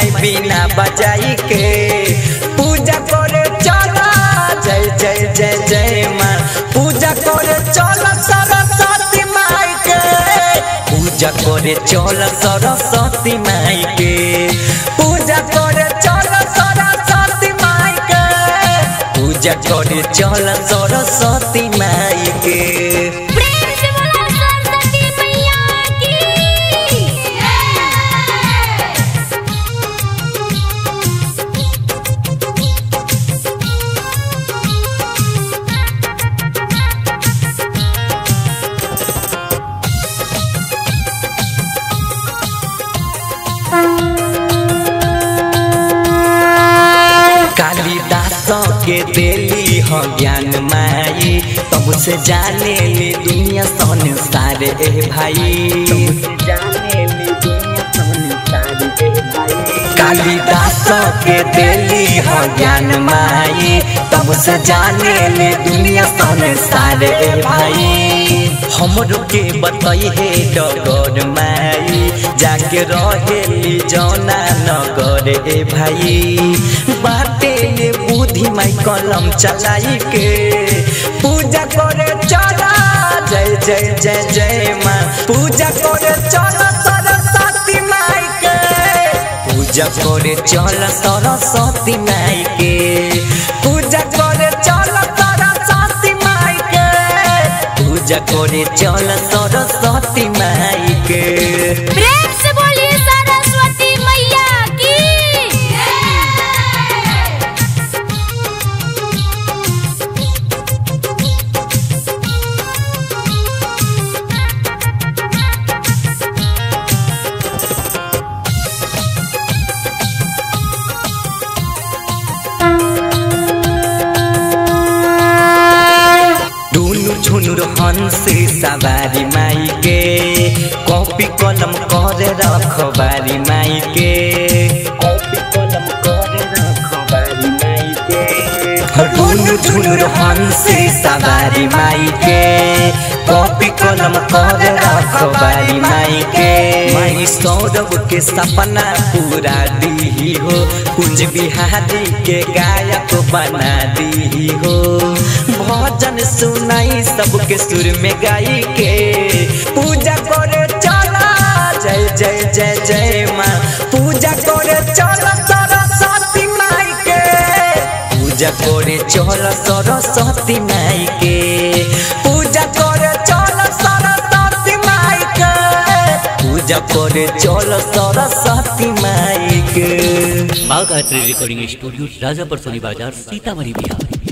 माई बिना बजाई के पूजा करे चला जय जय जय जय माँ पूजा करे चला सरस्वती माई के पूजा करे चल सरस्वती माई के पूजा करे चल सरस्वती माई के पूजा करे चल सरस्वती माई के प्रेम से बोला सरस्वती मैया की कालिदास के देली ह ज्ञान माई तब से जाने ले दुनिया संसार ए भाई कालिदास के देली ह ज्ञान माई तब से जाने ले दुनिया संसार ए भाई हमरो के बताई हे डगर माई जाके रहेली जौना नगर ए भाई बाटे ले बुद्धि माई कलम चलाई के पूजा करे चला जय जय जय जय माँ पूजा करे चला सरस्वती माई के पूजा करे चल सरस्वती माई के पूजा करे चल सरस्वती माई के पूजा करे चल सरस्वती माई के प्रेम से बोलिए सरस्वती मैया की दुनु झुनुर हंसे सवारी माई के कॉपी कलम करे रखबारी माई के कॉपी कलम करे रखबारी माई के दुनु झुनुर हंसे सवारी माई के कॉपी कलम करे रखबारी माई के माई सौरभ के सपना पूरा दी हो कुंज बिहारी के गायक बना दी हो भजन सुनाई सबके सुर में गाई के पूजा करे चला जय जय जय जय माँ पूजा करे चला सरस्वती माई के पूजा करे चल सरस्वती माई के पूजा करे चल सरस्वती माई के पूजा करे चल सरस्वती माई के बाघ आर्ट्री रिकॉर्डिंग स्टूडियो राजापर सोनी बाजार सीतामढ़ी बिहार